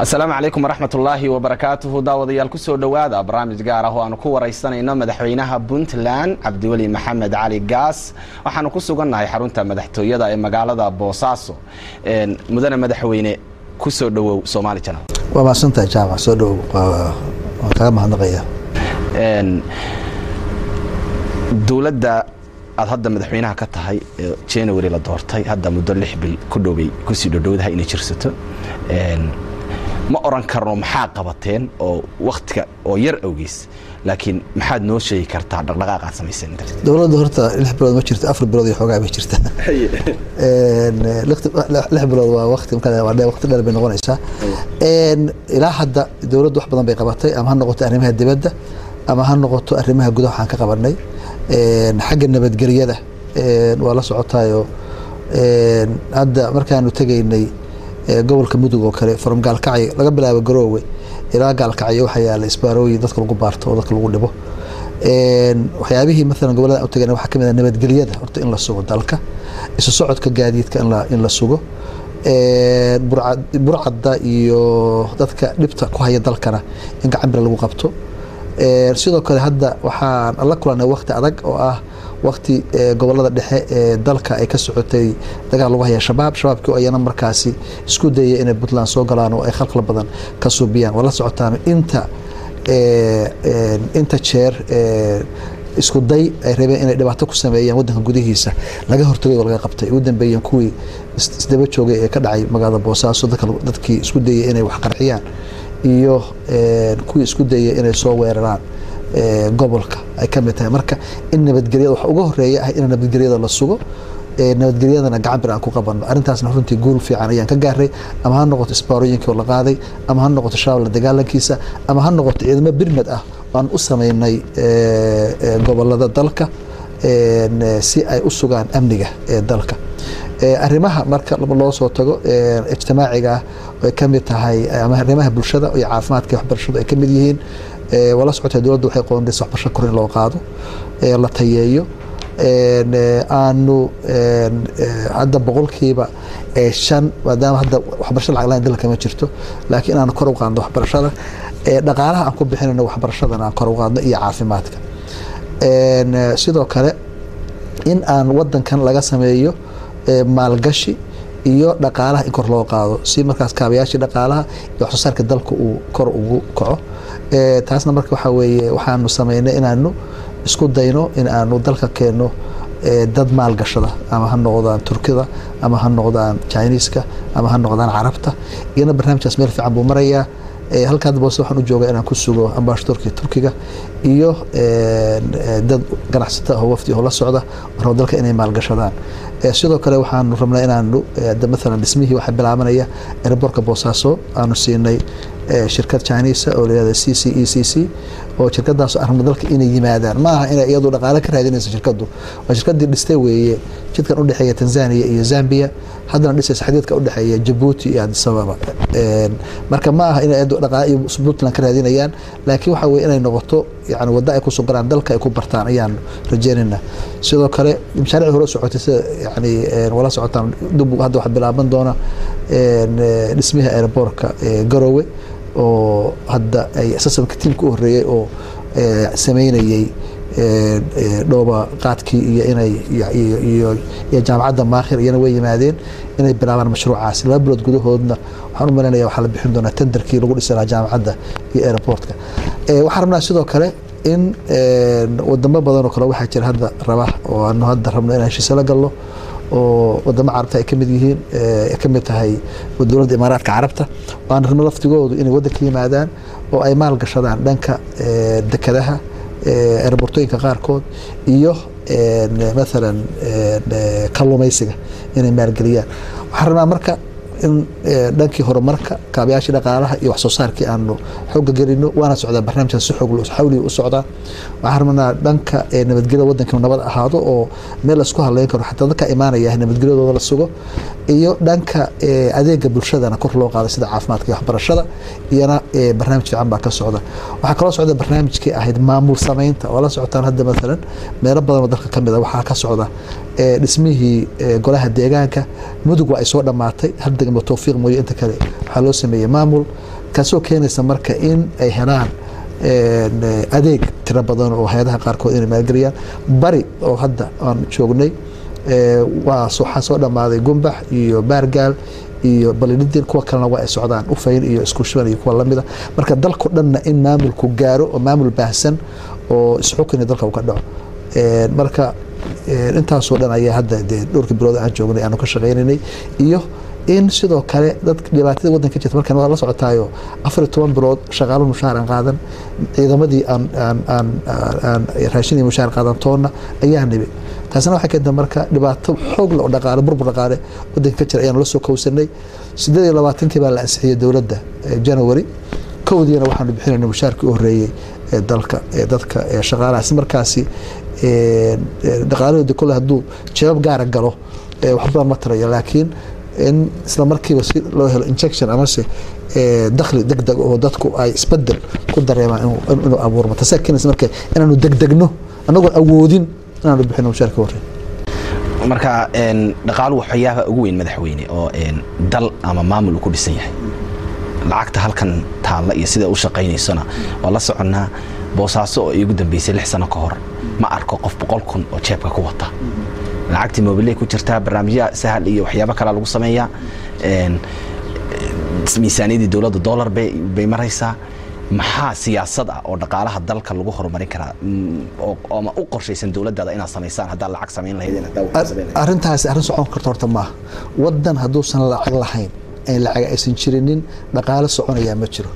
asalaamu calaykum waraxmat ullaahi wabarakaatuhu daawadayaal kusoo dhowaada barnaamij gaar ah oo aanu ku waraysanayno madaxweynaha puntland cabdiweli maxamed cali gaas waxaanu ku sugannahay xarunta madaxtooyada ee magaalada boosaaso mudane madaxweyne kusoo dhowow somaali janal waa mahadsantahay jaamac soo dhowow waan kaga mahadnaqaya dowladda aad hadda madaxweynaha ka tahay january la doortay hadda muddo lix bil ku dhoway kusii dhodhowdaha inay jirsato ma oran karno maxaa qabateen oo waktiga oo yar awgeys laakiin maxaad noo sheegi kartaa dhaqdhaqaaq aad samayseen dowladda horta lix bilood ma jirto afar bilood iyo xoogaa bay jirta lix bilood waa waqti waqti dheer bay noqonaysaa ilaa hadda dowladdu wax badan bay qabatay ama ha noqoto arrimaha dibadda ama ha noqoto arrimaha gudaha waxaan ka qabanay xagga nabadgelyada waa la socotaayo hadda markaanu tegaynay gobolka mudug oo kale from gaalkacyo laga bilaabo garoowe ilaa gaalkacyo waxaa yaala isbaarooyin dadka lagu baarto oo dadka lagu dhibo waxyaabihii maalan gobolada u tagana waxaa kamid ah nabadgelyada horta in la sugo dalka isu socodka gaadiidka in la sugo burcadda iyo dadka dhibta ku haya dalkana in gacan bir lagu qabto sidoo kale hadda waxaan la kulanay wakti adag oo ah wakti gobolada dhexe ee dalka ay ka socotay dagaal lagu haya shabaab shabaabkii ayana markaasi isku dayay inay puntland soo galaan oo ay khalkhal badan ka suubiyaan waa la socotaan inta inta jeer isku day ay rabeen inay dhibaato ku sameeyaan wadanka gudihiisa laga hortagay oo laga qabtay ugu dambeeyeen kuwii isdaba joogay ee ka dhacay magaalada boosaaso dadkii isku dayay inay wax qarxiyaan iyo kuwii isku dayay inay soo weeraraan gobolka ay ka mid tahay marka in nabadgelyada waxa uga horeeya ah in nabadgelyada la sugo nabadgelyadana gacan bir aan ku qabanno arrintaasna runtii guul fiican ayaan ka gaaray ama ha noqoto isbaarooyinkii oo la qaaday ama ha noqoto shabaab la dagaalankiisa ama ha noqoto ciidamo birmed ah aan u sameynay gobolada dalka si ay u sugaan amniga ee dalka arrimaha marka loo soo tago ijtimaaciga ah ay ka mid tahay ama arrimaha bulshada iyo caafimaadka waxbarashadu ay ka mid yihiin waa la socotay dowladda waxay qoondaysa waxbarasho kor in loo qaado la tayeeyo aanu hadda boqolkiiba shan maadaama hadda waxbarasho lacag lahayn dalka ma jirto laakiin aanu kor u qaadno waxbarashada dhaqaalaha aan ku bixinayno waxbarashadana aan kor u qaadno iyo caafimaadka sidoo kale in aan wadankan laga sameeyo maalgashi iyo dhaqaalaha in kor loo qaado si markaas kaabayaashii dhaqaalaha iyo waxsoo saarka dalka uu kor ugu kaco taasna marka waxaa weeye waxaanu sameynay inaanu isku dayno in aanu dalka keenno dad maalgashada ama ha noqdaan turkida ama ha noqdaan chiniiska ama ha noqdaan carabta iyana barnaamijkaas meel fiican buu marayaa halka hadda boose waxaan u jooga inaan ku sugo ambassadorkii turkiga iyo dad ganacsata oo wafdi oo la socda rabo dalka inay maalgashadaan sidoo kale waxaanu rabnaa inaanu maalan dhismihii waxaa bilaabanaya airbortka boosaaso aanu siinay shirkad chinisa oo layihahda c c e c c oo shirkadaas arabna dalka inay yimaadaan ma aha inay iyadu dhaqaale ka raadinayso shirkadu waa shirkadii dhistay weeye jidkan udhexeeya tanzania iyo zambia haddana dhisaysa xadiidka udhexeeya jabuuti iyo adisababa marka ma aha inay dhaqaale iyo puntland ka raadinayaan laakiin waxa weye inay noqoto yani waddo ay ku sugaraan dalka ay ku bartaan ayaan rajeynayna sidoo kale mashaarici hore socotay sida yani wala socotaan dub hadda waxa bilaaban doona dhismiha airbortka garowe oo hadda ay sasamka tiimka u horeeyey oo sameynayey dhooba qaadkii iyo inay iyo jaamacadda maakhir iyana way yimaadeen inay bilaabaan mashruucaas laba bilood gudahoodna waxaan u malaynaya waxaa la bixin doonaa tenderkii lagu dhisi lahaa jaamacadda iyo airportka waxaan rabnaa sidoo kale in wadamo badan oo kale waxaa jira hadda raba oo aanu hadda rabno inaan heshiise la galno oo wadamo carabta ay kamid yihiin ay ka mid tahay dowladda imaaraadka carabta waan rabno laftigoodu inay waddanka yimaadaan oo ay maal gashadaan dhanka dekadaha airbortooyinka qaarkood iyo maalan kalluumaysiga inay maalgeliyaan waxaan rabnaa marka in dhankii horumarka kaabayaashii dhaqaalaha iyo waxsoo saarkii aanu xooga gelino waana socdaa barnaamijkaas si xoog xawli u socdaa waxaan rabnaa dhanka nabadgelyada wadanka nabad ahaado oo meel laisku hadleyn karo xataa dadka imaanaya nabadgelyadooda la sugo iyo dhanka adeega bulshadana kor loo qaado sida caafimaadka iyo waxbarashada iyana barnaamij fiican baa ka socda waxaa kaloo socda barnaamijkii ahayd maamul sameynta oo la socotaan hadda maalan meelo badan oo dalka kamid a waxaa ka socda ee, dhismihii ee, golaha deegaanka mudug waa ay soo dhammaatay hal degmo towfiiq mooye inta kale waxaa loo sameeyey maamul kaasoo keenaysa marka in ay helaan een, eh, adeeg tiro badan oo hay-adaha qaarkood inay maalgeliyaan bari oo hadda aan joognay ee, waa so- waxaa soo dhammaaday gumbax iyo baargaal iyo balidin kuwa kalena waa ay socdaan ufayn iyo isku shuban iyo kuwa lamida marka dalko dhanna in maamulku gaaro oo maamul baahsan oo isxukini dalka uu ka dhaco Een, marka een, intaasoo dhan ayaa hadda dee dhowrkii bilood aan joognay aanu ka shaqaynaynay iyo in sidoo kale dadka dhibaatada wadanka jirta markan waa la socotaayo afar iyo toban bilood shaqaalo mushaar aan qaadan ciidamadii aan aan aan aan raashin iyo mushaar qaadan toonna ayaa nibi taasina waxay keentay marka dhibaato xoog leh oo dhaqaale burbur dhaqaale wadanka ka jira ayaanu la soo kowsanay sideed iyo labaatankii baa la ansixiyey dowladda ee january kowdiina waxaanu bixinayna mushaarkii u horeeyey ee dalka ee dadka ee shaqaalaha si markaasi ee, ee, dhaqaalahooda kole hadduu jeebab gaara galo ee, wax badan ma tarayo laakiin in isla markiiba si loo helo injection amase ee, dakhli degdeg oo dadku ay isbedel ku dareemaan inuu- inuu abuurmo tasaa keenaysa marka inaanu degdegno anagoon awoodin inaanu bixino mushaarka horey marka een, dhaqaaluhu waxyaabaha ugu weyn madaxweyne oo een, dal ama maamul uu ku dhisan yahay lacagta halkan taalla iyo sida u shaqaynaysona waa la soconnaa boosaaso oo iigu dambeysay lix sano ka hor ma arko qof boqol kun oo jeebka ku wata lacagtii mobiley ku jirtaa barnaamijya sahal iyo waxyaabo kalea lagu sameeyaa een, miisaaniyadii dowladda dollar bay bay maraysaa maxaa siyaasad ah oo dhaqaalaha dalka lagu horumarin karaa Mm, oo oo ama u qorshaysan dowladdaada inaad samaysaan haddaad lacag samayn lahaydeen haddaa wax samayn lahaydeen? arrintaasi arrin socon karta horta maaha wadan hadduusan lacag lahayn ay lacag aysan jirinin dhaqaale soconayaa ma jiro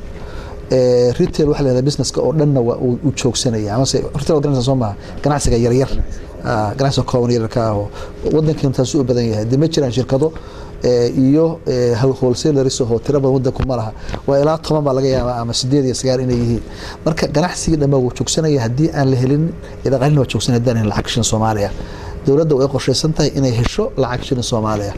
Ee, retail waxa la yidhahdaa businesska oo dhanna waa uu uu joogsanaya amase retail waa ganacsiga soo maaha ganacsiga yaryar Ah, ganacsiga kooban yararka ah oo wadankeenu taasuu u badan yahay dee ma jiraan shirkado ee, iyo ee, wholesalers oo tiro badan wadanku ma laha waa ilaa toban baa laga yaabaa ama sideed iyo sagaal inay yihiin marka ganacsigii dhammaa wuu joogsanaya haddii aan la helin ee dhaqaalina waa joogsanaya haddii aan helin lacag shin soomaaliya dowladda way qorshaysan tahay inay hesho lacag shilin soomaaliya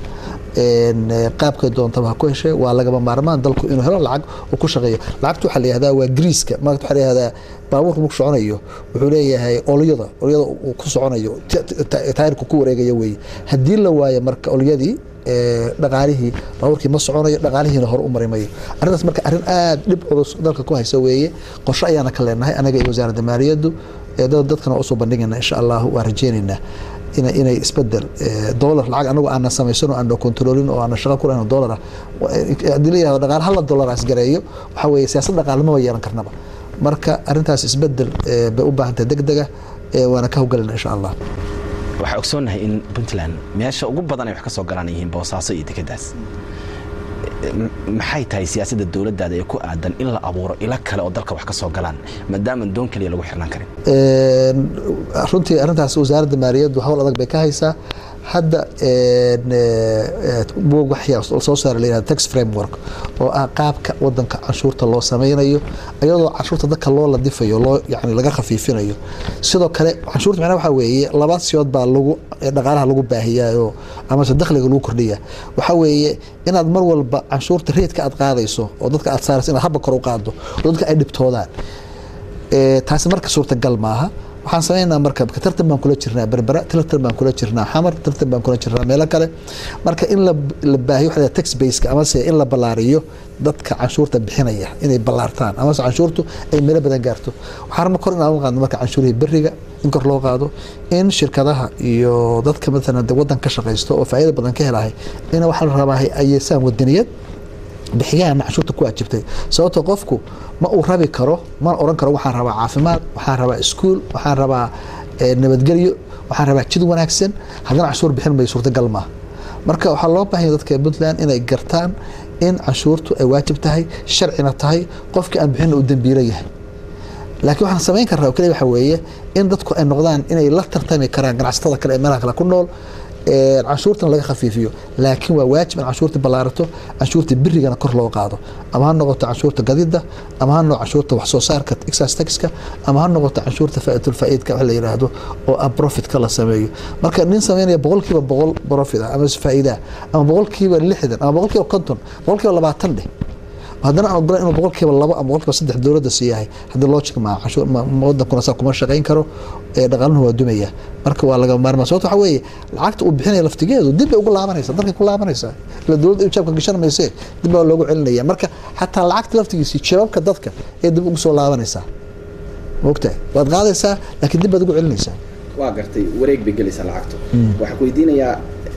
Een, eh, qaabkay doontaba ha ku heshay waa lagama maarmaan dalku inuu helo lacag uu ku shaqeeyo lacagta waxaa la yihahdaa waa griiska maagta waxaa la yihahdaa baabuurka marku soconayo wuxuu leeyahay olyada olyada uu ku soconayo ta- ta- taayirku ku wareegaya weeye haddii la waayo marka olyadii ee, dhaqaalihii baabuurkii ma soconayo dhaqaalihiina hore u mari mayo arrintaas marka arrin aad dhib culus dalka ku haysa weeye qorshe ayaana ka leenahay anaga iyo wasaaradda maaliyaddu ee dad- dadkana waa usoo bandhigayna insha allahu waa rajeynaynaa ina inay isbedel ee, dollar lacag anagu aanan samaysano aan kontroolin oo aanan shaqo ku lahayn oo dollar ah Wa- haddii la yihahdo dhaqaale hala dollar asgareeyo waxaa weeye siyaasad dhaqaale maba yeelan karnaba marka arrintaas isbedel ee, bay u baahan tahay degdega ee, waana ka howlgalina insha allah waxaa ogsoonnahay in puntland meesha ugu badan ay wax ka soo galaan yihiin boosaaso iyo dekeddaas M- maxay tahay siyaasadda dowladdaada ee ku aadan in la abuuro ilo kale oo dalka wax ka soo galaan maadaama doon keliya lagu xirnaan karin Een, runtii arrintaas wasaaradda maaliyaddu hawl adag bay ka haysaa hadda een, ee, buug waxyaa soo saara la yihahdo tax framework oo ah qaabka wadanka canshuurta loo sameynayo iyadoo canshuurta dadka loo ladifayo loo yani laga khafiifinayo sidoo kale canshuurta macnaha waxaa weeye laba siyood baa lagu ee dhaqaalaha lagu baahiyaayoo amase dakhliga lagu kordhiya waxaa weeye inaad mar walba canshuurta reedka aad qaadayso oo dadka aad saarayso inaad habba kor u qaado oo dadka ay dhibtoodaan Ee, taasi marka suurtagal maaha waxaan sameynaa marka tartan baan kula jirnaa berbera tartan baan kula jirnaa xamar tartan baan kula jirnaa meelo kale marka in la la baahiyo waxa la yidhahdaa tax baseka amase in la ballaariyo dadka canshuurta bixinaya inay ballaartaan amase canshuurtu ay meelo badan gaarto waxaan rabna kor inaan u qaadno marka canshuurihii beriga in kor loo qaado in shirkadaha iyo dadka matalan de wadan ka shaqaysto oo faa'iido badan ka helahay in waxaa la rabaa ay yeesaan wadaniyad bixiyaana canshuurta ku waajibtay sababtoo qofku ma uu rabi karo mana oran karo waxaan rabaa caafimaad waxaan rabaa iskuul waxaan rabaa eh, nabadgelyo waxaan rabaa jid wanaagsan haddana canshuur bixin mayo suurtagal maaha marka waxaa loo baahanya dadka puntland inay gartaan in canshuurtu ay waajib tahay sharcina tahay qofkii aan bixinna uu dembiilo yahay laakiin waxaan samayn karnaa oo keliya waxa weeye in dadku ay noqdaan inay la tartami karaan ganacsatada kale ee meelaha kale ku nool ee canshuurtana laga khafiifiyo laakiin waa waajib in canshuurta ballaarato canshuurta birigana kor loo qaado ama ha noqoto canshuurta gadida ama ha noqoto canshuurta wax soo saarka excise taxka ama ha noqoto canshuurta faa'iidatul faa'iidka wax la yiraahdo oo ah profitka la sameeyo marka nin sameynaya boqolkiiba boqol profit ah ama faa'iida ah, ama boqolkiiba lixdan ama boqolkiiba konton boqolkiiba labaatan dheh haddana aan ogolan inuu boqolkiiba labo ama boqolkiiba saddex dowladda siiyahay haddii logic ma cashuur ma ma wadankuna saa kuma shaqayn karo ee dhaqaaluhu waa dumaya marka waa laga maarmaa sababta waxaa weeye lacagta uu bixinaya laftigeedu dib bay ugu laabanaysaa dalkay ku laabanaysaa ila dowladda ay jaabka gashan maysee dib baa loogu celinaya marka xataa lacagta laftigiisii jawaabka dadka ee dib ugu soo laabanaysaa maogtahay waad qaadaysaa laakiin dib baad ugu celinaysaa waa gartay wareeg bay gelaysaa lacagtu waxaan ku weydiinayaa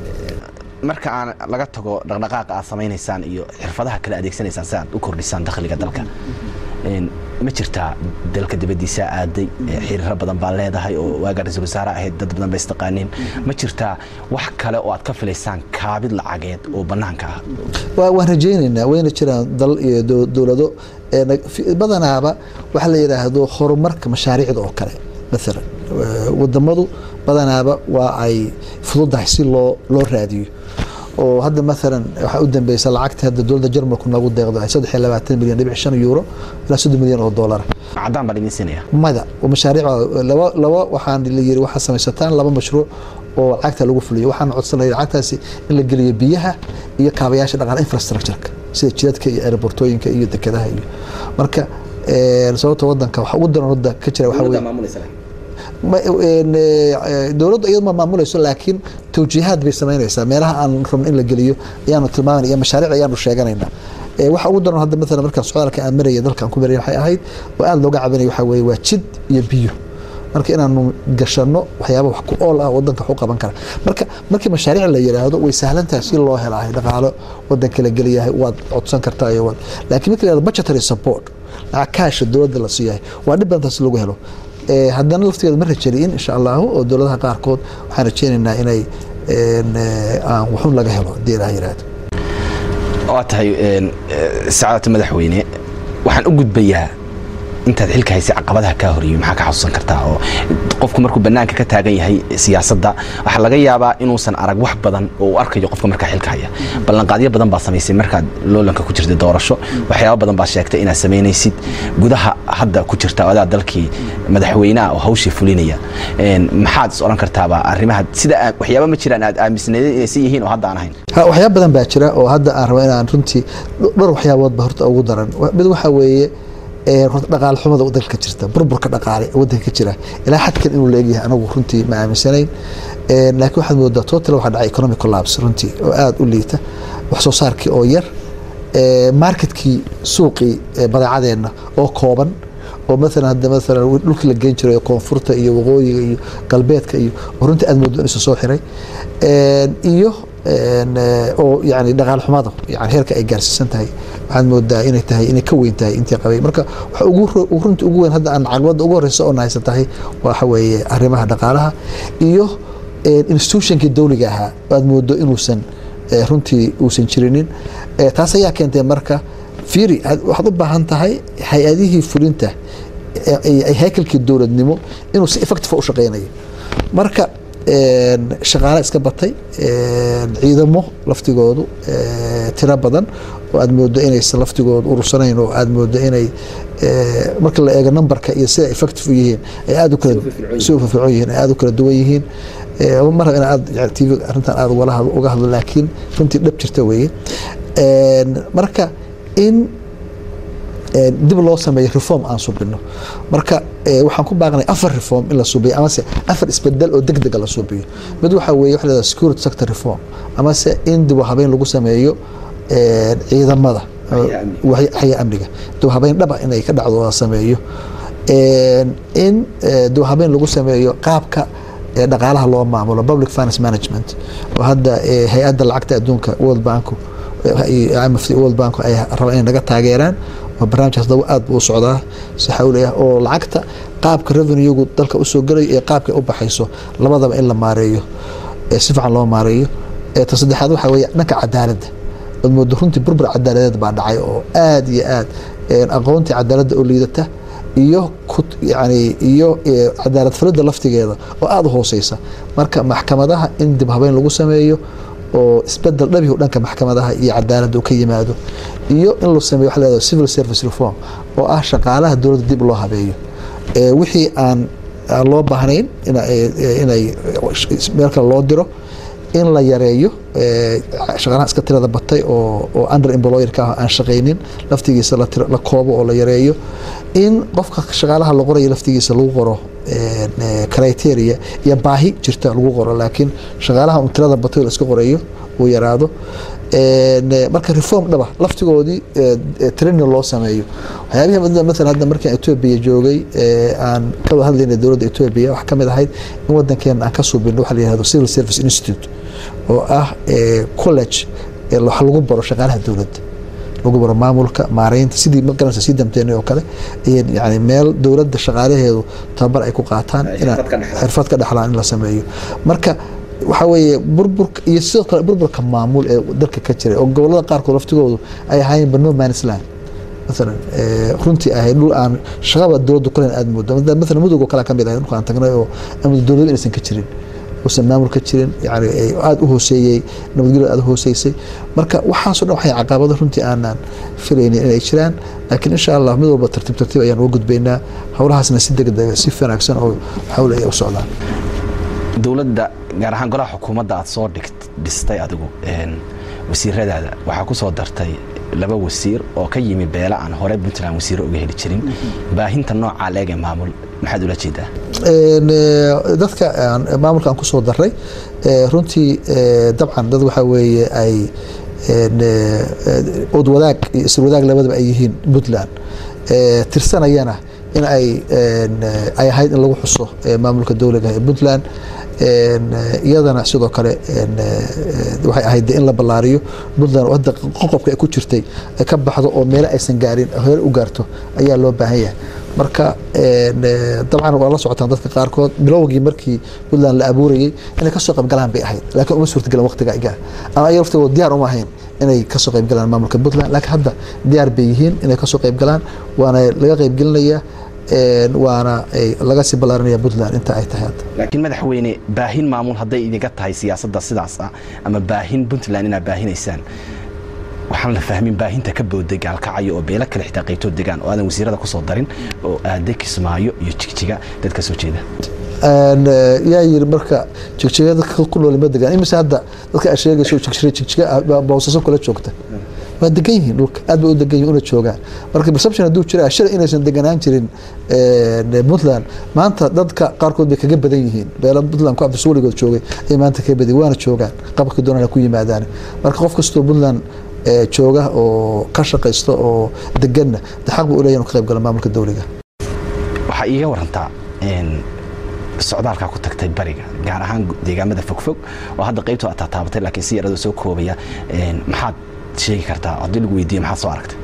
marka aan laga tago dhaqdhaqaaqa aad samaynaysaan iyo xirfadaha kale adeegsanaysaan si aad u kordhisaan dakhliga dalka Een, ma jirtaa dalka dibadiisa aaday ee xiriiro badan baa leedahay oo waagaa ra-iisul wasaare ahayd dad badan ba istaqaaniin ma jirtaa wax kale oo aad ka filaysaan kaabid lacageed oo banaanka ah waa- waan rajaynaynaa wayna jiraan dal iyo dow- dowlado ee nag- fi- badanaaba waxa la yidhaahdo horumarka mashaariicda oo kale maalan eh, wadamadu badanaaba waa ay fududahay si loo loo raadiyo oo hadda maalan waxaa u dambeysa lacagta hadda dowladda jarmalku noogu deeqdo ay saddex iyo labaatan milyan dhibic shan euro ilaa soddon milyan oo doolara caddaan baan idin siinaya mada oo mashaariic laba laba waxaan la yiri waxaa samaysataan laba mashruuc oo lacagta lagu fuliyo waxaan codsanay lacagtaasi in la geliyo biyaha iyo kaabayaasha dhaqaale infrastructure-ka sida jidadka iyo aerobortooyinka iyo dekedaha iyo marka eh, sababta wadanka waxa ugu daran wadda ka jira waxa weeye ma- een, eh, dowladdu iyadu ma maamulayso laakiin tawjiihaad bay samaynaysaa meelaha aan rabno in la geliyo ayaanu tilmaamayna iyo mashaariic ayaanu sheeganaynaa Eh, waxa ugu daran hadda maalan markaan socdaalka aan maraya dalka aan ku maraya waxay ahayd oo aada looga cabinaya waxaa weeye waa jid iyo biyo marka inaanu gashano waxyaaba wax ku ool ah wadanka wax u qaban kara marka markii mashaariic la yiraahdo way sahlan tahay si loo helahay dhaqaalo wadanka la geliyahay waad codsan kartaa iyo waad laakiin markii la yirahdo budgetary support lacag kaasha dowladda la siiyahay waa dhib badan taas lagu helo Eh, haddana laftigeeda ma rajaliin insha allahu oo dowladaha qaarkood waxaan rajaynaynaa inay een, eh, aan waxun laga helo hadii ilaah yiraahdo waa tahay een, eh, sacaadata madaxweyne waxaan u gudbayaa intaad xilka haysay caqabadaha kaa horiyey maxaa ka xasuusan kartaa oo qofku markuu banaanka ka taagan yahay siyaasadda waxaa laga yaabaa inuusan arag wax badan oo uu arkayo qofka markaa xilka haya ballanqaadyo badan baa samaysay markaad loolanka ku jirtay doorasho waxyaaba badan baa sheegtay inaad samaynaysid gudaha hadda ku jirta adaa dalkii madaxweynaha oo hawshii fulinaya Een, maxaad is odhan kartaaba arrimaha sida aa- waxyaaba ma jiraan aad aaminsanaydeen inaysan yihiin oo hadda aan ahayn Ha, waxyaaba badan baa jira oo hadda aan rabo inaan runtii dh- dhowr waxyaaboodba horta ugu daran Wa- mid waxaa weeye ee, horta dhaqaale xumada dalka jirta burburka dhaqaale ee wadanka ka jira ilaa xadkan inuu leegyahay anagu runtii ma aaminsanayn Ee, laakiin waxaad moodaa total waxaa dhacay economic collapse runtii oo aada u liita wax soo saarkii oo yar ee, marketkii suuqii ee, badeecadeenna oo kooban oo maalan hadda maalan dhulkii la geyn jiray koonfurta iyo waqooyiga iyo galbeedka iyo oo runtii aad moodo inuu soo xiray Een, iyo een, eh, oo yani dhaqaal xumada yani heerka ay gaarsiisan tahay waxaad moodaa inay tahay inay ka weyn tahay intii qabay marka waxa ugu ro- ugu runtii ugu weyn hadda aan caqabada ugu horeysa oo nahaysan tahay waxa weeye arrimaha dhaqaalaha iyo een, institutionkii dowliga ahaa aad moodo inuusan eh, runtii uusan jirinin Eh, taas ayaa keentay marka fiiri had- waxaad u baahan tahay hay-adihii fulinta ee- ee- ee haykalkii dowladnimo inuu si effective u shaqeynayo marka een, shaqaale iska batay een, ciidamo laftigoodu ee, tiro badan oo aad moodo inaysan laftigoodu urursanayn oo aad moodo inay ee, marka la eego numberka iyo sida effective u yihiin ay aad u kala si u firfircoon yihiin ay aad u kala duwan yihiin Ee, mar raba in aad yani tv arrintan aad ugala hadlo- uga hadlo laakiin runtii dhab jirta weeye Een, marka in een, dib loo sameeyo reform aan subino marka ee, waxaan ku baaqnay afar reform in la subiyo amase afar isbedel oo degdega la subiyo mid waxa weeye waxa la yidhahdaa security sector reform amase in dib u habeyn lagu sameeyo een, ciidamada Hay'adaha amniga. waxy- haya amniga dib u habeyn dhaba inay ka dhacdo la sameeyo Een, in ee, dib u habeyn lagu sameeyo qaabka ee dhaqaalaha loo maamulo public finance management oo hadda ee, hay-adda lacagta adduunka world banku iyo IMF world bank ay rabaan inay naga taageeraan oo barnaamijkaas daba aad buu u socdaa si xawli ah oo lacagta qaabka revenuegu dalka usoo gelayo iyo qaabka u baxayso labadaba in la maareeyo ee si fiican loo maareeyo ee ta saddexaad waxaa weeye dhanka cadaaladda ood moodo runtii burbur cadaaladeed baa dhacay oo aad iyo aad een, aqoontii cadaaladda oo liidata iyo ku yani iyo ee, cadaalad falidda laftigeeda oo aada u hooseysa marka maxkamadaha in dib habeyn lagu sameeyo oo isbedel dhabihu dhanka maxkamadaha iyo cadaaladda uu ka yimaado iyo in la sameeyo waxa la yihahdo civil service reform oo ah shaqaalaha dowladda dib loo habeeyo ee wixii aan aan loo baahnayn ina- ee- ee- inay meel kale loo diro in la yareeyo shaqaalaha iska tirada batay oo oo under employerka ah aan shaqaynin laftigiisa la koobo oo la yareeyo in qofka shaqaalaha la qorayo laftigiisa lagu qoro criteria iyo baahi jirta lagu qoro laakiin shaqaalaha un tirada batay oo la iska qorayo uu yaraado marka reform dhaba laftigoodii training loo sameeyo waxyaabihi maala hadda markaan etoobiya joogay aan ka hadlayna dowladda etoobiya waxaa kamid ahayd in wadankeena aan ka suubino waxa la yihahdo civil service institute oo ah college wax lagu baro shaqaalaha dowladda lagu baro maamulka maareynta sidii magaranaysa sii damteynay oo kale yani meel dowladda shaqaalaheedu tababar ay ku qaataan xirfad ka dhexlaan in la sameeyo marka waxaa weeye burburka iyo sidoo kale burburka maamul ee dalka ka jiray oo gobolada qaarkood laftigoodu ay ahaayeenba no man's land maalan runtii ahayd dhul aan shaqaba dowladdu kalen aada moodo maalan mudug oo kale kamid ahayd dhulka aan tagnay oo amud dowladu inaysan ka jirin uusan maamul ka jirin yani aada u hooseeyey nabadgelyo aada u hooseysay marka waxaasoo dhan waxay caqabado runtii aanaan filaynin inay jiraan laakiin insha allah mid walba tartiib tartiib ayaan uga gudbaynaa howlahaasna si degdega si wanaagsan oo xawl ay u socdaan dowladda gaar ahaan golaha xukuumadda aad soo dhistay adigu wasiiradaada waxaa ku soo dartay laba wasiir oo ka yimi beela aan hore puntland wasiiro uga heli jirin baahinta noocaa leege maamul maxaad ula jeedaa dadka maamulka aan kusoo daray runtii dabcan dad waxaa weeye ay od wadaag iyo isir wadaag labadaba ay yihiin puntland tirsanayana in ay ay ahayd in lagu xuso maamulka dowliga ee puntland iyadana sidoo kale waxay ahayd in la ballaariyo puntland oo hadda qoqobka ay ku jirtay ay ka baxdo oo meelo aysan gaarin hore u gaarto ayaa loo baahan yahay marka dabcan waa la socotaan dadka qaarkood bilowgii markii puntland la abuurayey inay kasoo qaybgalaan bay ahayd laakiin uma suurtagelin waqtiga iga ama ayaga laftigooda diyaar uma ahayn inay kasoo qaybgalaan maamulka puntland laakiin hadda diyaar bay yihiin inay kasoo qaybgalaan waana laga qaybgelinayaa waana laga sii ballaarinaya puntland inta ay tahay hadda laakiin madaxweyne baahin maamul hadday idinka tahay siyaasadda sidaas ah ama baahin puntland inaad baahinaysaan waxaan la fahmin baahinta ka booday gaalkacyo oo beelo kale xitaa qaybtood degaan oo aadan wasiirada kusoo darin oo aade kismaayo iyo jigjiga dad ka soo jeeda yaa yiri marka jigjiga dadka ku nool ma degaan imise hadda dadka aad sheegayso jigjiga jigjiga bawsaso kala joogta waa degan yihiin dhulka aad bay u degan yihin una joogaan marka perception hadduu jira shalay inaysan deganaan jirin puntland maanta dadka qaarkood bay kaga badan yihiin beela puntland ku abdirso weligood joogay ay maanta kaga badan waana joogaan qabka doonana ku yimaadaan marka qof kastoo puntland jooga oo ka shaqaysta oo deganna de xaq buu uleeyahy inu ka qayb gala maamulka dowliga waxaa iiga warantaa socdaalkaa ku tagtay bariga gaar ahaan deegaamada fogfog oo hadda qaybtoo aad taataabatay laakiin si yaradoo soo koobaya maxaad sheegi kartaa haddii lagu weydiiye maxaad soo aragtay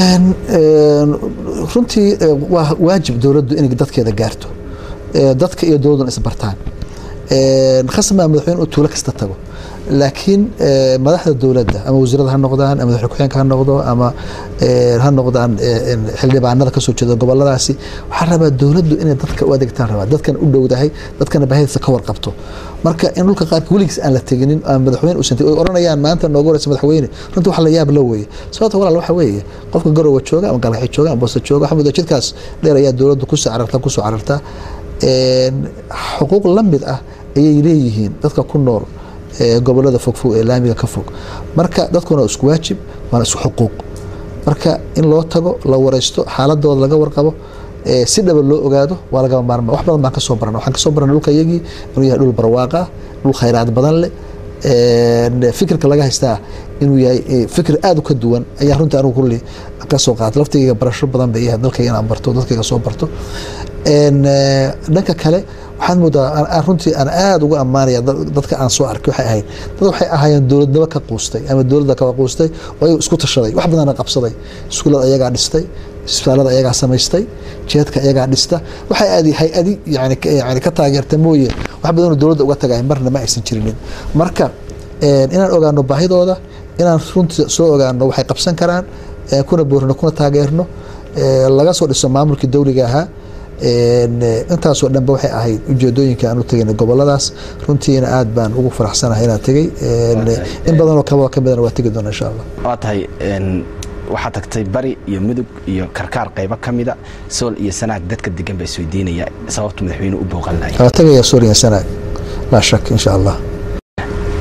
runtii waa waajib dowladdu inay dadkeeda gaarto dadka iyo dowladduna isbartaan khasmaa madaxweyne uu tuulo kasta tago laakiin madaxda dowladda ama wasiirada ha noqdaan ama madaxweyne ku-xigeenka ha noqdo ama ha noqdaan xildhibaanada kasoo jeeda goboladaasi waxaa rabaa dowladdu inay dadka u adeegtaan rabaa dadkana u dhowdahay dadkana baahidisa ka warqabto marka in dhulka qaarka weligiis aan la teginin ama madaxweyne uusan tegin oy oranayaan maanta nooga horeysa madaxweyne runtii wax la yaab la weeye sababta walaal waxa weeye qofka garowa jooga ama galgaxi jooga ama boosta jooga waxaa mudaa jidkaas dheer ayaa dowladdu kusoo carartaa kusoo carartaa xuquuq la mid ah ayay leeyihiin dadka ku nool gobolada fogfog ee laamiga ka fog marka dadkuna waa isku waajib waana isku xuquuq marka in loo tago la wareysto xaaladooda laga warqabo si dhaba loo ogaado waa lagaba maarma wax badan baan kasoo barana waxaan kasoo barana dhulka iyagii inuu yahay dhul barwaaqa dhul khayraad badan leh fikirka laga haystaa inuu yahay fikir aada u ka duwan ayaa runtii anigu kulli kasoo qaatay laftigayga barasho badan bay yahay dalkayga inaan barto dadkayga soo barto dhanka kale waxaad moodaa runtii aan aada uga ammaanaya dadka aan soo arkay waxay ahayd dad waxay ahaayeen dowladnimo ka quustay ama dowladda ka quustay oo ayagu isku tashaday wax badana qabsaday iskuulada ayagaa dhistay isbitaalada ayagaa samaystay jeedka ayagaa dhista waxay aadi hay-adi yani yani ka taageerta mooye wax badanoo dowladda uga tagay marna ma aysan jirinin marka inaan ogaano baahidooda inaan runtii soo ogaano waxay qabsan karaan kuna boorino kuna taageerno laga soo dhiso maamulkii dowliga ahaa intaasoo dhanba waxay ahayd ujeedooyinka aan u tegayna goboladaas runtiina aad baan ugu faraxsanahay inaan tegey in badanoo kaba ka midana waa tegi doona insha allah waa tahay waxaa tagtay bari iyo mudug iyo karkaar qaybo ka mida sool iyo sanaag dadka degan baa isweydiinaya sababta madaxweyne u booqan lahay waa tegaya sool iyo sanaag laa shak insha allah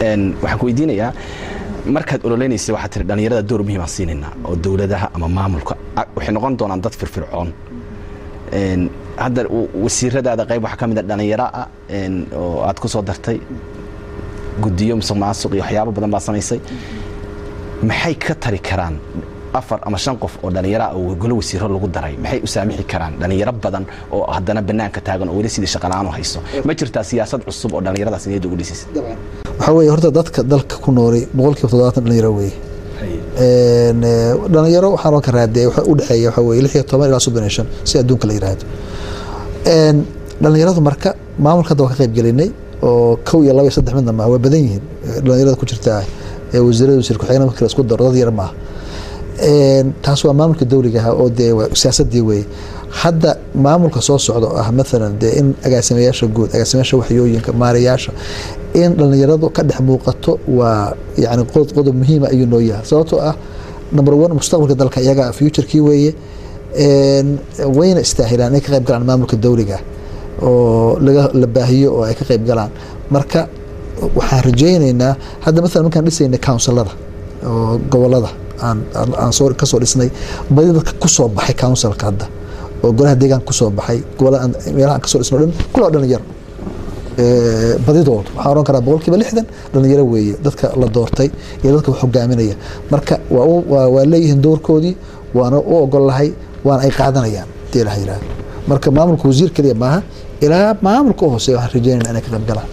waxaan ku weydiinayaa markaad ololeynaysa waxaad tiri dhallinyarada door muhiimaan siinaynaa oo dowladaha ama maamulka waxay noqon doonaan dad firfircoon hadda wasiiradaada qayb waxaa ka mid a dhallinyaro ah oo aad ku soo dartay guddiyo musuq maasuq iyo waxyaabo badan baa samaysay maxay ka tari karaan afar ama shan qof oo dhallinyara oo golo wasiiro lagu daray maxay u saamixi karaan dhallinyaro badan oo haddana banaanka taagan oo weli sidii shaqalaaan u hayso ma jirtaa siyaasad cusub oo dhallinyaradaas niyadda ugu dhisaysa waxaa weeye horta dadka dalka ku nooli boqolkiiba toddobaatan dhalinyaro weeye dhalinyaro waxaa loo ka raadiyay waxa u dhexeeya waxa weeye lix iyo toban ilaa soddon iyo shan si adduunka la yiraahdo dhalinyaradu marka maamulka hadda waa ka qayb gelinay oo kow iyo laba iyo saddex midna maaha waa badan yihiin dhalinyarada ku jirta wasiirada wasiir ku-xigeenka markii la isku daro dad yar maaha taas waa maamulka dowliga ah oo dee siyaasadii weeye hadda maamulka soo socda oo ah maalan dee in agaasimayaasha guud agaasimayaasha waxyooyinka maarayaasha in dhallinyaradu ka dhex muuqato waa yani qodob muhiima ayuu noo yahay sababtoo ah number one mustaqbalka dalka iyaga futurekii weeye wayna istaahilaan inay ka qayb galaan maamulka dowliga oo laga la baahiyo oo ay ka qayb galaan marka waxaan rajaynaynaa hadda maalan markaan dhisayna counsilada oo gobolada aan soo kasoo dhisnay badi dadka kusoo baxay counsilka hadda oo golaha deegaanka kusoo baxay gobolada meelaha aan kasoo dhisno dhan kula dhalinyaro badidoodu waxaan oran karaa boqolkiiba lixdan dhalinyaro weeye dadka la doortay iyo dadka wax hogaaminaya marka waa leeyihiin doorkoodii waana u ogolahay waana ay qaadanayaan hadii ilaha yihahdo marka maamulka wasiir keliya maaha ilaa maamulka u hooseeya waxaan rajeynayna inay ka qayb galaan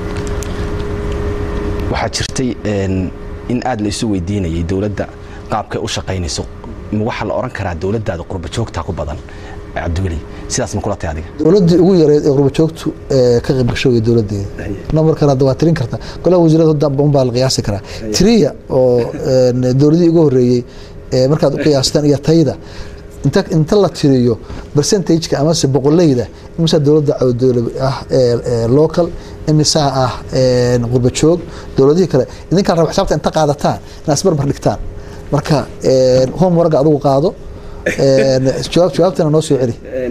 waxaa jirtay in aada la isu weydiinayay dowladda qaabkay u shaqaynayso waxaa la oran karaa dowladdaada qurba joogtaa ku badan cabdiweli sidaas ma kula tay adiga dowladdii ugu yareed ee qurba joogtu ka qayb gasho wey dowladdeeda numbarkan hadda waa tirin kartaa golaha wasiirada hadda unbaa la qiyaasi karaa tiriya oo dowladihii ugu horreeyey markaad u qiyaastaan iyo tayda inta inta la tiriyo percentageka amase boqoleyda imisaa dowladda ah local imisaa ah qurba joog dowladihii kale idinkaan raba xisaabta inta qaadataan inaad isbarbar dhigtaan marka homeworka adigu qaado jawaabtana noo soo celi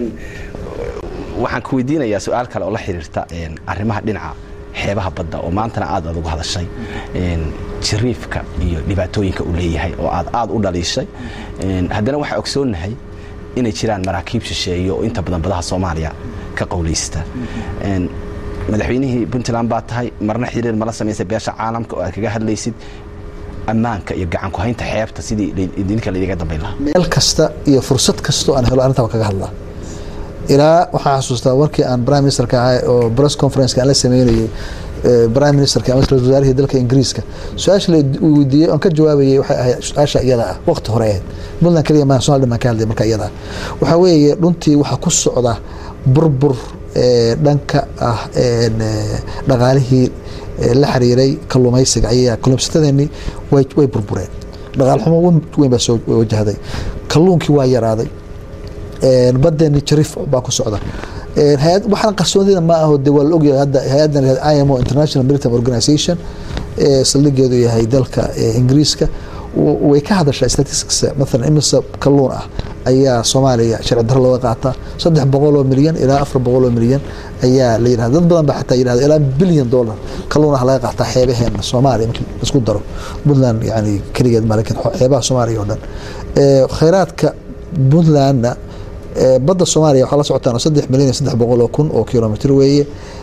waxaan ku weydiinayaa su-aal kale oo la xiriirta arrimaha dhinaca xeebaha badda oo maantana aad aad ugu hadashay jariifka iyo dhibaatooyinka uu leeyahay oo aad aad u dhaliishay haddana waxaa ogsoonnahay inay jiraan maraakiib shisheeye oo inta badan badaha soomaaliya ka qowlaysta madaxweynihii puntland baa tahay marna xiriir mala samaysay beesha caalamka oo aad kaga hadlaysid ammaanka iyo gacanku haynta xeebta sidii idinka laydiga dambayn lahaa meel kasta iyo fursad kasta oo aan helo arrintaa waan kaga hadlaa ilaa waxaan xasuustaa markii aan prime ministerka ahay oo press conferenceka aan la sameynayay prime ministerka ama ra-isul wasaarihii dalka ingiriiska su-aasha la weydiiyey oon ka jawaabayay waxay ahayd su-aasha iyada ah waqti hore ahayd puntland keliya maa somal dhan baan ka hadlay marka iyada ah waxaa weeye runtii waxaa ku socda burbur dhanka ah dhaqaalihii la xiriiray kalluumaysiga ayaa kalluumaysatadeenii way burbureen dhaqaal xumo weyn baa soo wajahday kalluunkii waa yaraaday badeeni jariif baa ku socda waxaan qarsoonida ma aho de waa la ogyahay hadda hay-addan imo international maritime organization saldhigeedu yahay dalka ingiriiska way ka hadashaa statistics maalan imisa kalluun ah ayaa soomaaliya sharci daro looga qaataa saddex boqol oo milyan ilaa afar boqol oo milyan ayaa la yidhahda dad badan baa xataa yidhahda ilaa bilyan dollar kalluun ah laga qaataa xeebaheena soomaaliya markii isku daro puntland yani keligeed ma lakin xeebaha soomaaliya oo dhan khayraadka puntlandna badda soomaaliya waxaa la socotaan saddex milyan iyo saddex boqol oo kun oo kilomitr weeye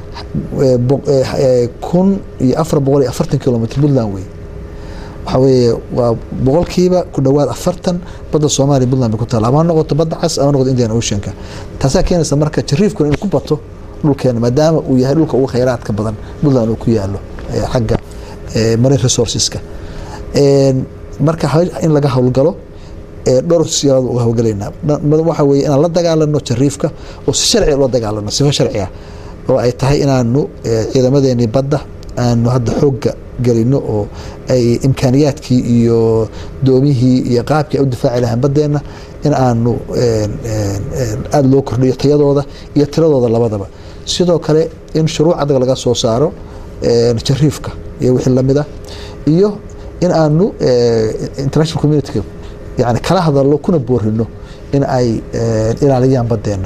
kun iyo afar boqol iyo afartan kilomitr puntland weeye waxaa weeye waa boqolkiiba ku dhowaad afartan badda soomaaliya puntland bay ku taala ama ha noqoto badda cas ama noqoto indian oceanka taasaa keenaysa marka jariifkuna inuu ku bato dhulkeena maadaama uu yahay dhulka ugu khayraadka badan puntland uu ku yaalo xagga marine resourceska marka in laga howlgalo dhowr siyaalood uga howlgalaynaa waxa weeye inaan la dagaalano jariifka oo si sharciga loo dagaalano sifo sharciga oo ay tahay inaanu ciidamadeenii badda aanu hadda xoogga gelino oo ay imkaaniyaadkii iyo doomihii iyo qaabkii ay u difaaci lahaan baddeenna in aanu aada loo kordhiyo tayadooda iyo tiradooda labadaba sidoo kale in shuruuc adag laga soo saaro jariifka iyo wixii lamid ah iyo in aanu international community yani kala hadalno kuna boorino in ay ilaaliyaan badeena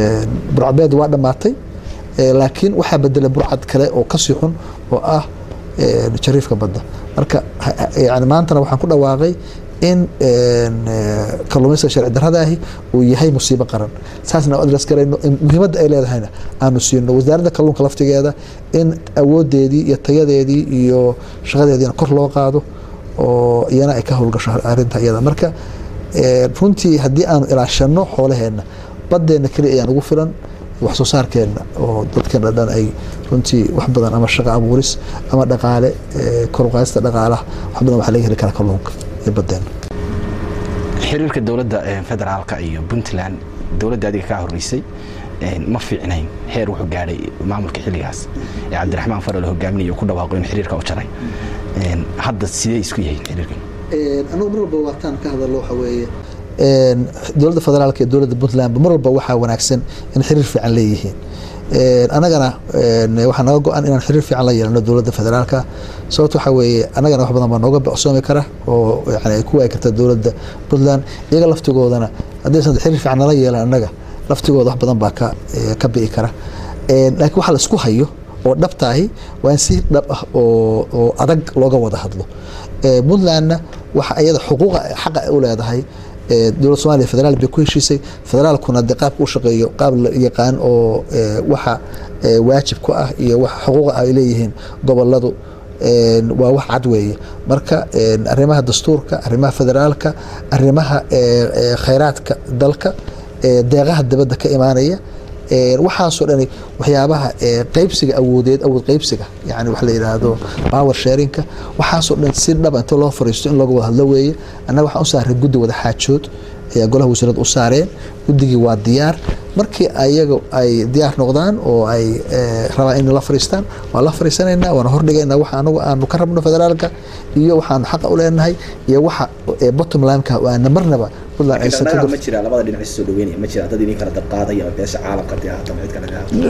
burcadbeed waa dhammaatay laakiin waxaa bedelay burcad kale oo kasii xun oo ah een, jariifka badda marka ha- ha- yani maantana waxaan ku dhawaaqay in een, eh, kalluumaysiga sharci darradaahi uu yahay musiibo qaran saasna adres garayno in muhiimadda ay leedahayna aanu siino wasaaradda kalluunka laftigeeda in awoodeedii iyo tayadeedii iyo shaqadeediina kor loo qaado oo iyana ay ka howlgasho arrinta iyada marka eh, runtii haddii aanu ilaashano xoolaheenna badeenna keliya ayaan ugu filan wax soo saarkeenna oo dadkeena dhan ay runtii wax badan ama shaqo abuuris ama dhaqaale eh, kor u qaadista dhaqaalaha wax badan waxaa laga heli karaa kalluunka iyo badeenna xiriirka dowladda eh, federaalka iyo puntland dowladda adiga kaa horeysay eh, ma fiicnayn heer wuxuu gaadhay maamulka xilligaas ee cabdiraxmaan faral hogaaminaya uu ku dhawaaqo in xiriirka u jaray Eh, hadda sidee isku yihiin xiriirkan anagu mar walba waataan ka hadallo waxa weeye dowladda federaalka iyo dowladda puntland mar walba waxaa wanaagsan in xiriir fiican leeyihiin Een, anagana een, waxaa naga go-an inaan xiriir fiican la yeelano dowladda federaalka sababto waxaa weeye anagana wax badan baa nooga becsoomi kara oo yani ay ku waagi karta dowladda puntland iyaga laftigoodana haddaysan xiriir fiican nala yeelan annaga laftigooda wax badan baa ka eh, ka bi'i kara Een, laakiin waxa la isku hayo oo dhabtaahi waa in si dhab ah oo oo adag looga wada hadlo Ee, puntlandna waxa iyada xuquuqa xaqa ay u leedahay ee, dowladda soomaaliya federaal bay ku heshiisay federaalkuna dee qaabka u shaqeeyo qaab la yaqaan oo ee, waxa ee, waajib ku ah iyo waxa xuquuqa ay leeyihiin goboladu een, waa wax cad weeye marka een, arrimaha dastuurka arrimaha federaalka arrimaha ee, ee, khayraadka dalka ee, deeqaha dibadda ka imaanaya Een, waxaasoo dhani waxyaabaha ee, qaybsiga awoodeed awood qaybsiga yani wax la yidhaahdo power sharinka waxaasoo dhan si dhaba inta loo fariisto in looga wada hadlo weeye annaga waxaan u saaray guddi wada xaajood ayaa golaha wasiirada u saareen guddigii waa diyaar markii ayaga ay diyaar noqdaan oo ay eh, rabaan in la fariistaan waa la fariisanaynaa waana hordhigaynaa waxa anagu aanu ka rabno federaalka iyo waxaanu xaqa u leenahay iyo waxa eh, bottom limeka waana marnaba puntland aysan ka ma jira labada dhinac isu soo dhaweynaya ma jira dad idin kala dabqaadaya ama beesha caalamka dee hata mid kale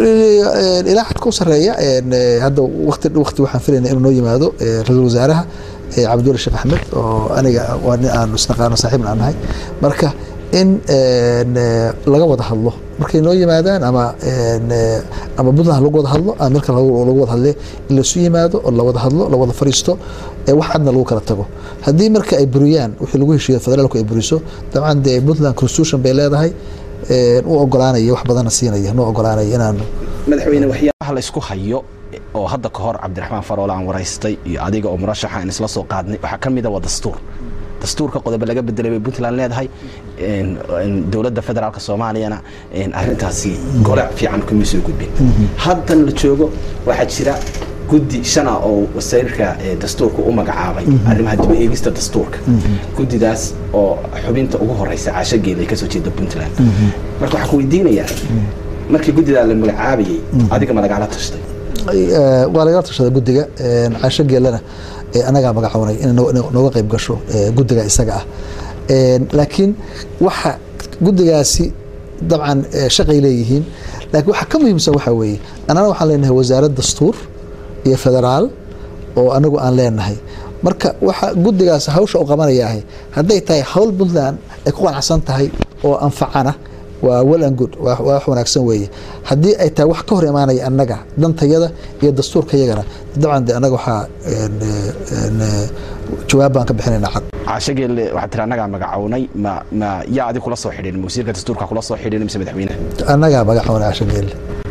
ilaa xadka u sareeya een, eh, hadda waqti waqti waxaan filaynaa inuu noo yimaado eh, ra-iisul wasaaraha eh, cabdulla sheekh axmed oo aniga waa nin aanu isnaqaano saaxiibna aan nahay marka in een, eh, laga wada hadlo markay noo yimaadaan ama een, eh, ama puntland lagu wada hadlo ama marka lagu lagu wada hadle in laisu yimaado oo la wada hadlo la wada fariisto ee wax cadna lagu kala tago haddii marka ay buriyaan wixii lagu heshiiyo federaalku ay buriso dabcan dee puntland constitution bay leedahay een, u ogolaanaya wax badanna siinaya noo ogolaanaya inaanu madaxweyne waxyaabaha la isku hayo oo hadda ka hor cabdiraxmaan faroole aan waraystay iyo adiga oo murashaxa aan isla soo qaadnay waxaa ka mid a waa dastuur dastuurka qodobo laga bedelay bay puntland leedahay een, een, dowladda federaalka soomaaliyana een, arrintaasi gole fiican kuma soo gudbin haddan la joogo waxaa jira guddi shana oo wasiirka ee, dastuurka u magacaabay arrimaha dib u eegista dastuurka guddidaas oo xubinta ugu horeysa caasho geela ay kasoo jeeda puntland marka waxaa ku weydiinayaa markii guddidaa la magacaabayay adiga ma lagala tashtay Eh, waa lagala tashada guddiga een, caasho geelana eh, anagaa magacoonay inay noo- noo- nooga qayb gasho eh, guddiga isaga ah Een, laakiin waxa guddigaasi dabcan eh, shaqay leeyihiin laakiin waxa ka muhiimsan waxaa weeye annana waxaan leenahay wasaarad dastuur iyo federaal oo anagu aan leenahay marka waxa guddigaas hawsha u qabanayaahay hadday tahay hawl puntland ay ku qanacsan tahay oo anfacana waa well and good waa waa wax wanaagsan weeye haddii ay tahay wax ka hor imaanaya annaga dantayada iyo dastuurka yagana dabcan de annaga waxaa een, een, jawaab baan ka bixinaynaa cad caasho geelle waxaa tiri annagaa magacownay ma ma yaa adig kula soo xidhin wasiirka dastuurka kula soo xidhin mise madaxweynaha annagaa magacoona cashageelle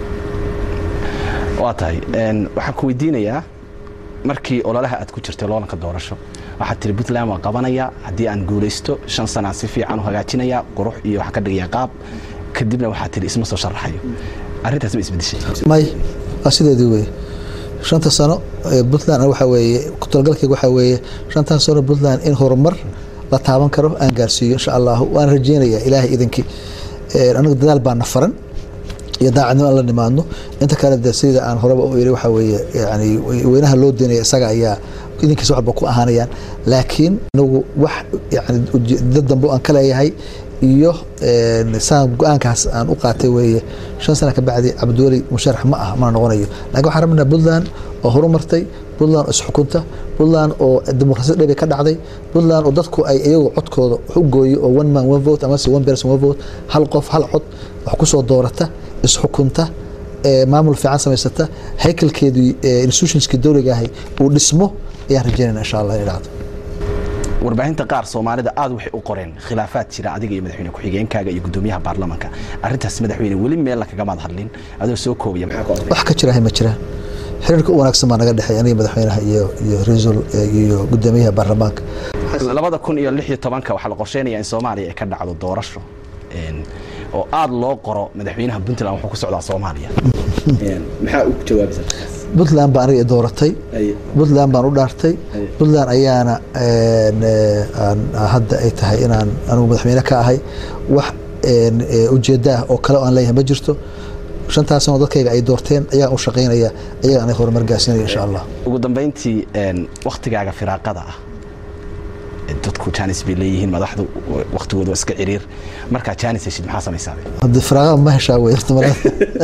waa tahay een, waxaan ku weydiinayaa markii ololaha aad ku jirtay loolanka doorasho waxaad tiri puntland waa qabanaya haddii aan guulaysto shan sanaa si fiican u hagaajinaya qurux iyo waxaan ka dhigaya qaab kadibna waxaad tiri isma soo sharaxayo arrintaas ma isbedeshay may waa sideedii weye shanta sano ee puntland waxaa weeye ku talagalkayga waxaa weeye shantan sano puntland in horumar la taaban karo aan gaarsiiyo insha allahu waan rajeynayaa ilaahay idinkii Een, anagu dadaal baa na faran iyo daacadnimo aan la nimaadno inta kale de sida aan horeba u iri waxaa weeye yani weynaha loo deenaya isaga ayaa idinkiisa waxba ku ahaanayaan laakiin anagu wax yani dad dambe aan ka leeyahay iyo een, saan go-aankaas aan u qaatay weeye shan sana ka bacdi cabdiweli musharax ma ah mana noqonayo laakiin waxaan rabnaa puntland oo horumartay puntland oo isxukunta puntland oo dimuqraasiyad dhebe ka dhacday puntland oo dadku ay iyagu codkooda wax u gooyo oo one man one vote amase one person one vote hal qof hal cod wax ku soo doorata isxukunta ee, maamul fiican samaysata haykalkeedii ee, institutionskii dowliga ahay uu dhismo ayaan rajeynayna insha allah inay dhacdo warbaahinta qaar soomaalida aad waxay u qoreen khilaafaad jira adiga iyo madaxweyne ku-xigeenkaaga iyo gudoomiyaha baarlamanka arrintaas madaxweyne weli meel la kagamaad hadlin adoo soo koobaya maxaa ka oday wax ka jirahay ma jiraan xiriirka u wanaagsan baa naga dhexeey aniga madaxweynaha iyo iyo raiisul iyo gudoomiyaha baarlamaanka labada kun iyo lix iyo tobanka waxaa la qorsheynaya in soomaaliya ay ka dhacdo doorasho een, oo aad loo qoro madaxweynaha puntland wuxuu ku socdaa soomaaliya Een, maxaa u jawaabaysaa puntland baa aniga i dooratay puntland baan u dhaartay Aye. puntland ayaana een, eh, aan- hadda ay tahay inaan anigu madaxweyne ka ahay wax een, eh, ujeeddo ah oo kale oo aan leeyahay ma jirto shantaas sano dadkayga ay doorteen ayaan u shaqaynaya ayaga anay horumar gaarsiinaya insha allah ugu dambayntii een, wakhtigaaga firaaqada ah ee dadku jaanis bay leeyihiin madaxdu wakhtigooda waa iska ciriir markaa jaanis heshid maxaa samaysaa haddi firaaqada ma heshaa wey horta marada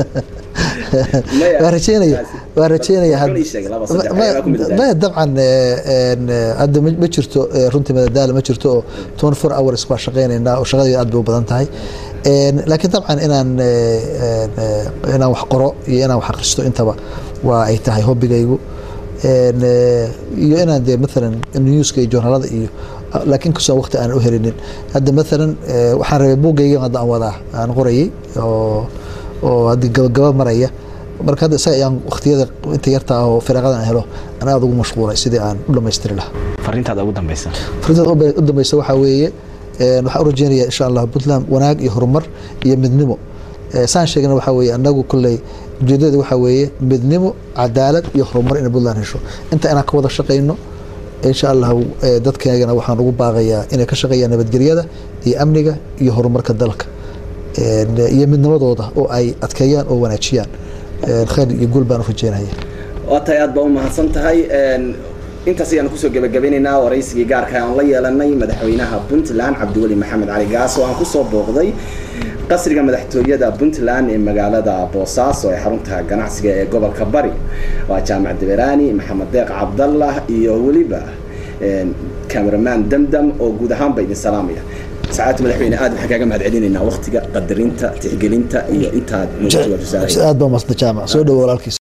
waa rajeynaya waa rajeynaya had- Wuxuuna ii sheegay laba, saddex, ma- ayaa ku midadaala. ma dabcan eh, een, eh, hadda ma ma jirto eh, runtii madadaala ma jirto oo 24 hours waa shaqaynaynaa oo shaqadii aad bay u badan tahay Een, laakiin dabcan inaan eh, een, eh, inaan wax qoro iyo inaan wax akhristo intaba waa ay tahay hobbigaygu Een, eh, iyo inaan dee maalan newska iyo journalada iyo laakiin kasoo waqti aan u helinin hadda maalan eh, waxaan rabay buuggayga hadda aan wadaa aan qorayay oo oo haddii gabagaba maraya marka hadda isaga ayaan waqtiyada inta yarta ah oo firaaqada aan helo aan aada ugu mashquulay sidii aan u dhammaystiri lahaa fariintaada ugu dambaysa fariintada u ba- u dambeysa waxaa weeye een, waxaan u rajeynayaa insha allah puntland wanaag iyo horumar iyo midnimo Eh, saan sheegna waxaa weeye annagu kolley ujeedada waxaa weeye midnimo cadaalad iyo horumar inay puntland hesho inta inaan ka wada shaqayno insha allah eh, dadkeegana waxaan ugu baaqayaa inay ka shaqeeyaan nabadgelyada iyo amniga iyo horumarka dalka Een, iyo midnimadooda oo ay adkeeyaan oo wanaajiyaan Een, khayr iyo guul baan u rajeynaya waa tahay aad baa u mahadsan tahay Een, intaas ayaanu kusoo gebagabeynaynaa waraysigii gaarka aan la yeelanay madaxweynaha puntland cabdiweli maxamed cali gaas oo aan kusoo booqday qasriga madaxtooyada puntland ee magaalada boosaaso ee xarunta ganacsiga ee gobolka bari waa jaamac diberaani maxamed deeq cabdallah iyo weliba een, cameraman damdam oo guud ahaanba idin salaamaya sacaadta madaxweyne aad waxaan kaaga mahad celinaynaa waqtiga qadarinta tixgelinta iyo intaad nagu jawaab aad baa umadsanta jaamac soo dhowo walaalkiis